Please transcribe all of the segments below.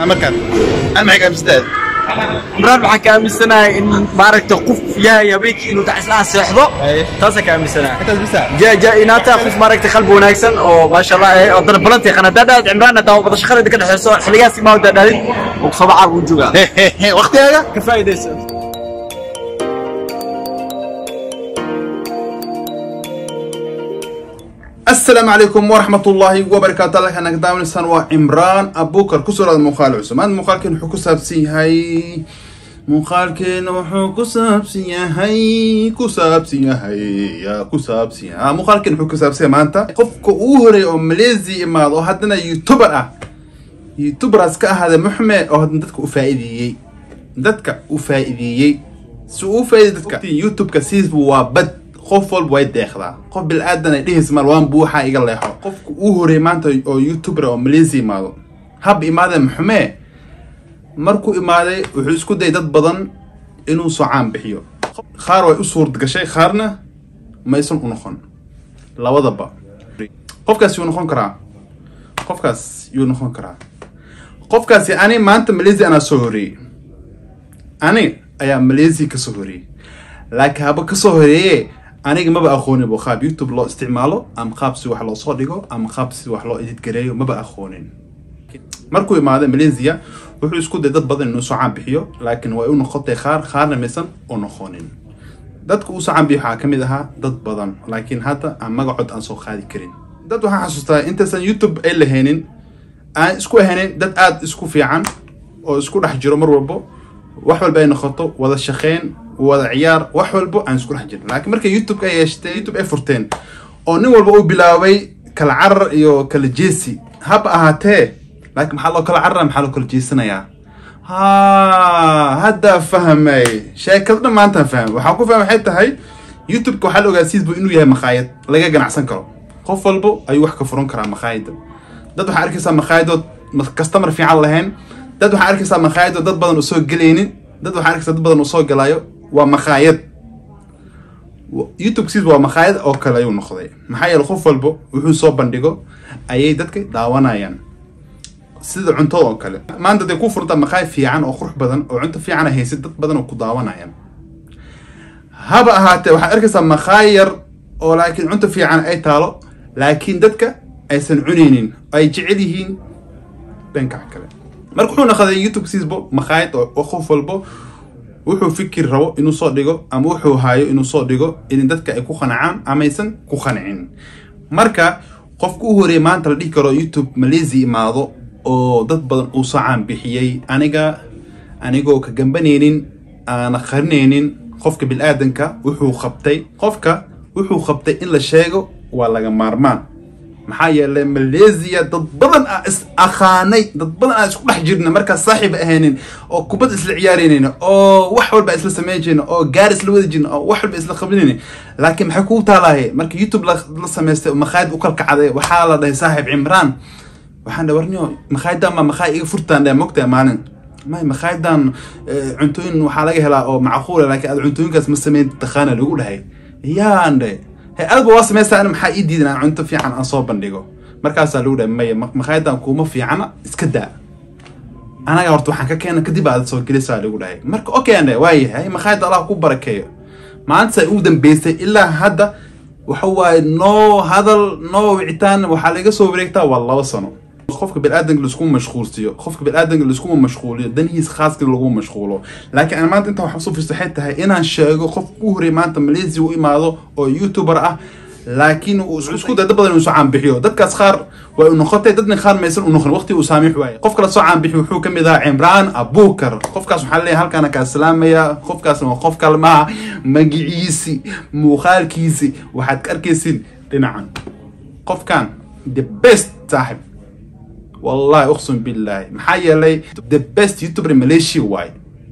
markaan an maxay gaabistaa cimraan waxaan ka aaminsanahay in maaragta qof yahay habeenkii inuu dacislaha seexdo taasaan ka aaminsanahay intaas bisa ja ja inaata qof maaragta qalbi wanaagsan oo maasha allah eh oo dana balanta yaqaan haddaa dhaad cimraan hadaa wada shaqada ka dhexeyso xiligaas imaa hadaa dhaadin oo sabacaa uu joogaa waqtigaaga ka faa'iidaysa السلام عليكم ورحمة الله وبركاته الله أنا قدام الإنسان وعمران أبو كر كسر هذا مخال عسم هذا مخال كان حكو سابسي هاي مخال كان حكو سابسي هاي كسابسي هاي يا كسابسي ها مخال كان حكو سابسي ما أنت قفك أوهري أو مليزي إما أو هدنا يوتيوبر أه يوتيوبر أسكا هذا محمي أو هدنا دتك أفائديي دتك أفائديي سو أفائدي دتك يوتيوب كسيس وابد qof walba way deeqdaa qof bil-aadan ay dhehaysa mal waan buuxa iga leexo qofka uu horey maanta oo youtuber oo malaysia imaado hab imaadee maxumee markuu imaaday wuxuu isku dayay dad badan inuu soo caan bixiyo qaar way u suurad gashay qaarna maysan u noqon labadaba qofkaas yuu noqon karaa qofkaas yuu noqon karaa qofkaasi ani maanta malaysia anaa soo horeeyey ani ayaa malaysia ka soo horeeyey laakiin haba ka soo horeeye aniga maba aqoonin bo qaab youtube loo isticmaalo ama qaab si wax loo soo dhigo ama qaab si wax loo edit gareeyo maba aqoonin markuu imaaday malaysia wuxuu isku day dad badan inuu soo caan bixiyo laakiin way u noqotay qaar qaarna maysan u noqonin dadka uu soo caan bixiyo waxaa kamid ahaa dad badan laakiin hadda aan magacood aan soo qaadi karin dad waxaan xasuustaa intaysan youtube ay lahaynin aan isku ahanin dad aada isku fiican oo isku dhex jiro mar walbo wax walba ay noqoto wada shaqeyn wada ciyaar wax walbo aan isku dhex jirin laakiin markay youtube ay yeeshteen youtube ay furteen oo nin walba uu bilaabay kala carar iyo kala jeesi haba ahaatee laakiin maxaa loo kala carara maxaa loo kala jeesanayaa ha hadda fahmay sheekada dhan maantaan fahmay waxaan ku fahmay waxay tahay youtube-ka waxaa la ogaa siisbu inuu yahay makhaayad laga ganacsan karo qof walbo ayuu wax ka furan karaa makhaayadda dad waxaa arkaysaa makhaayaddood customer fiican lahayn dad waxaa arkaysaa makhaayaddood dad badan usoo gelaynin dad waxaa arkaysaa dad badan usoo galaayo waa makhaayad youtube siis waa makhaayad oo kale ayuu noqday maxaa yeele qof walba wuxuu soo bandhigo ayay dadka daawanayaan sida cuntada oo kale maanta day ku furtaa makhaayad fiican oo qurux badan oo cunto fiican ay haysid dad badan oo ku daawanayaan haba ahaatee waxaad arkaysaa makhaayad yar oo laakiin cunto fiican ay taalo laakiin dadka aysan cunaynin ay jecel yihiin dhanka kale marka wuxuu noqday youtube siisbo makhaayad oo qof walbo wuxuu fikir rabo inuu soo dhigo ama wuxuu haayo inuu soo dhigo in dadka ay ku qanacaan amaysan ku qancin marka qofka u horeeyay maanta la dhihi karo youtube malaysia imaado oo dad badan uu soo caan bixiyey aniga anigoo ka gambanaynin aana qarinaynin qofka bil-aadanka wuxuu qabtay qofka wuxuu qabtay in la sheego waa laga maarmaan maxaa yeelay malaysia dad badan aa is aqaanay dad badan aa isku dhex jirna markaas saaxiib ahaynin oo kubad isla ciyaaraynayna oo wax walba isla samayn jirna oo gaar isla wadi jirna oo wax walba isla qabinayna laakiin maxay kugu taalahay marka youtube la samaystay makhaayad u kalkacday waxaa la dhahay saaxiib cimraan waxaan dhahay warniyo makhaayaddan baa makhaayad iga furtaan dhahay mogtahay maalin may makhaayaddan cuntooyin waxaa laga helaa oo macquula laakiin aad cuntooyinkaas ma samayn taqaana lagu dhahay yaan dhahay he adba waa samaysaa ana maxaa ii diidan aan cunto fiican aan soo bandhigo markaasaa lagu dhahay maya makhaayaddan kuuma fiicana iska daa anaga horta waxaan ka keena kadib aad soo gelisaa lagu dhahay marka okay an waayahay makhaayadda allah ku barakeeyo maanta ugu dambeysay ilaa hadda waxa waaye noo hadal noo wicitaan waxaa laga soo wareegtaa waa laba sano qofka bil-aadanka laiskuma mashquulsiyo qofka bil-aadanka laiskuma mashquuliyo danihiis khaaska lagu mashquulo laakiin aan maanta intaa waxaa soo fiirsa waxay tahay inaan sheego qof u horey maanta malaysia u imaado oo youtuber ah laakiin uu isku day dad badan inuu soo caanbixiyo dadkaas qaar way u noqotay dadna qaar maysan u noqon waqti uu saamiix waaye qof kala soo caanbixiyo wuxuu ka mid ahaa cimraan abukar qofkaas waxaa leeyahay halkaana kaa salaamaya qofkaasna waa qof kalmaha magiciisi muuqaalkiisi waxaad ka arkaysin dhinacan qofkan the best saaxib والله اقسم بالله maxaa yeelay the best youtuber in malaysia waay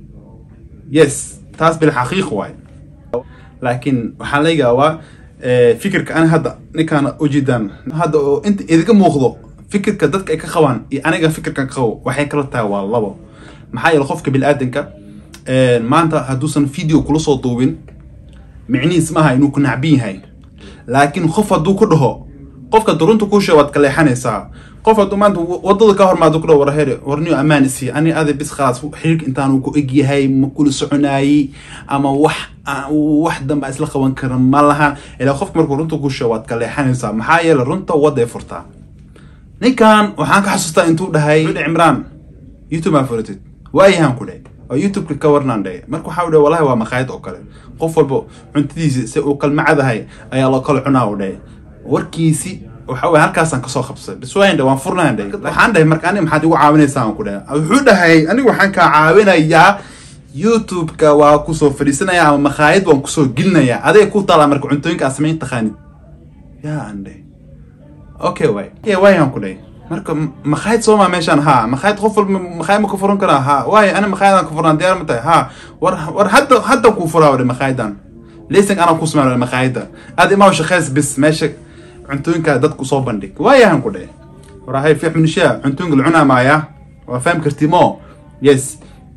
yes taas bilxaqiiq waay laakiin waxaa laga yaabaa fikirka ani hadda ninkaan ujeedaan hadda oo inta idiga muuqdo fikirka dadka ay ka qabaan iyo aniga fikirkan ka qabo waxay kala tahay waa labo maxaa yeele qofka bil-aadanka maanta hadduusan video kula soo duubin micnihiis maaha inuu ku nacbin yahay laakiin qof hadduu ku dhaho qofka durunta kuu sheeg waad ka leexanaysaa qof hadduu maanta wadada ka hormaado ku dhow warheere warniyo ammaan isii ani adi bis khalaas xiriirka intaanu ku egyahay ma kula soconaayey ama wax wax danba isla qaban kara ma lahan ilaa qofka markuu runta kuu sheeg waad ka leexanaysaa maxaa yeele runta wadday furtaa ninkan waxaan ka xasuustaa intuu dhahay cimraan youtube aa furatid waayahan ku dhe oo youtubeka ka warnaan dhe marka waxaa u dhe wallahi waa maqaayad oo kale qof walba cuntadiisi si uu kalmacadahay ayaa loo kala cunaa u dhe warkiisi waxa weye halkaasaan kasoo qabsay bis waayan dhe waan furnahan dhe waxaan dhahay marka aniga maxaad igu caawinaysaa aan ku dhe wuxuu dhahay aniga waxaan kaa caawinayaa youtube-ka waa kusoo fadhiisanaya ama maqaayad waan kusoo gelinayaa adiga ku taalaa marka cuntooyinka aad samayn taqaanid yaa aan dhe okay waay waayan ku dhe marka maqaayad sooma meeshaan ha maqaayad qof walba maqaayad ma ka furan karaa ha waayo ana maqaayadaan ka furnaa diyaar ma tahay ha war war hadda hadda kuu furaa wade maqaayadan laysan anaa ku sameyn maqaayada aad imaa shaqeys bis meesha cuntooyinka dadku soo bandhig waayahan ku dhe warahay fiix minishaa cuntooyinka la cunaa maaya waa faham karti mo yes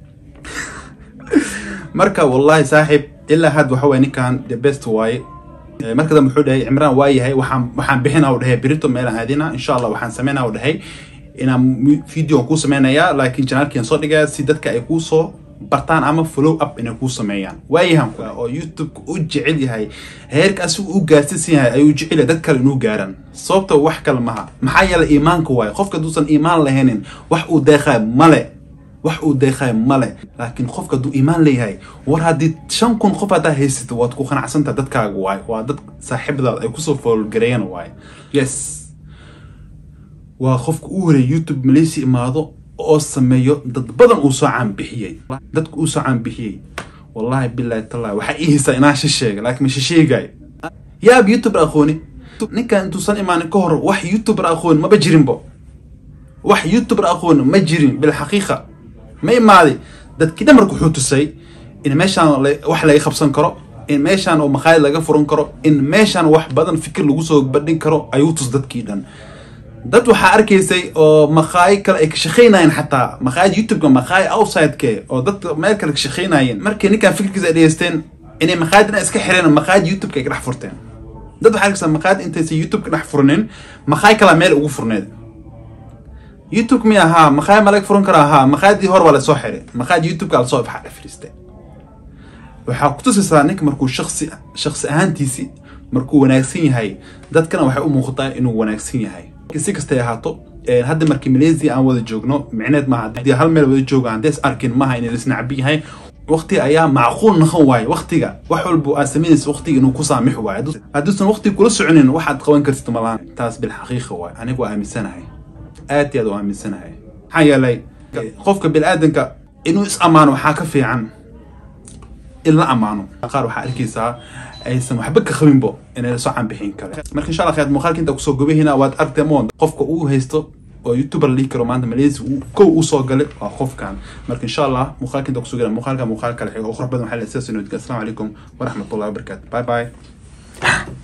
marka wallahi saaxiib ilaa had waxa waye ninkan the best waaye marka dambe wuxuu dhahay cimraan waa yahay waxaan waxaan bixina u dhahay berito meelaan aadina insha allah waxaan sameynaa u dhahay inaan video kuu sameynayaa laakiin janaalkian soo dhigaya si dadka ay kuu soo bartaan ama follow up inay kuu sameeyaan waayahan oo youtube-ka u jecel yahay heerka asigu u gaarsiisan yahay ayuu jecel yahay dad kale inuu gaaran sababta wax kale maha maxaa yeelay iimaanka waaye qofka haduusan iimaan lahaynin wax uu deeqaay male wax uu deeqaay male laakiin qofka hadduu iimaan leeyahay war haddii shan kun qof haddaa haysata waad ku qanacsantaha dadkaaga waaye waa dad saaxiibadaad ay kusoo foolgareeyaan waaye yes waa qofka u horeeyay youtube malaysia imaado oo sameeyo dad badan uu soo caanbixiyey dadka uu soo caanbixiyey wallahi bilahi tallahi waxaa ii haysaa inaan shisheega laakiin ma shisheegaayo yaab youtuber aqooni ninkan intuusan imaanin ka hor wax youtuber aqooni maba jirinbo wax youtuber aqooni ma jirin bilxaqiiqa ma imaaday dadkii dhamarka wuxuu tusay in meeshaan wax laga qabsan karo in meeshaan oo maqaayad laga furan karo in meeshaan wax badan fikir lagu soo bandhin karo ayuu tus dadkii dhan dad waxaa arkaysay oo maqaayi kale ay ka shaqaynayeen xataa maqaayad youtube-ka maqaayi outsideke oo dadka meel kale ka shaqaynayeen markii ninkan fikirkiisa ay dhegeysteen inay maqaayadna iska xireen maqaayad youtube-ka ay ka dhex furteen dad waxaa arkaysaa maqaayad intaysan youtube-ka dhex furnin maqaayi kalaa meel ugu furneed youtube mi ahaa maqaayi ma laga furan karaa ahaa maqaayadii hore waa lasoo xiray maqaayad youtube-ka lasoo ifxa fadhiistay waxaa kutusaysaa ninka markuu shaksi shaksi ahaantiisi markuu wanaagsan yahay dadkana waxay u muuqataa inuu wanaagsan yahay si kastay ahaato hadda markii malaysia aan wada joogno micneed maaha haddii hal meel wada jooga haddays arkin maaha inay lisnacbi yahay waqti ayaa macquul noqon waaye waqtiga wax walba aad samaynaysa waqtiga inuu ku saamix waayo hadduusan waqti kula soconin waxaad qaban kartid malahan taas bilxaqiiqa waaye aniga waa aaminsanahay aad iyo aad waa aaminsanahay maxaa yeelay qofka biniaadanka inuu is ammaano waxaa ka fiican in la ammaano qaar waxaa arkaysaa aysan waxba ka qabinbo inay lasoo caanbixin kale marka insha allah khayad muuqaalka inta kusoo gobahina waad artemoon qofka uu haysto oo youtuber la dhihi karo maanta malaysia kow uu soo galay waa qofkan marka insha allah muuqaalka inta kusoo gala muuqaalka muuqaal kale xigo oo qurux badan waxaa la sidaas inoo diga assalamu calaykum waraxmatullahi wabarakaatu bye bye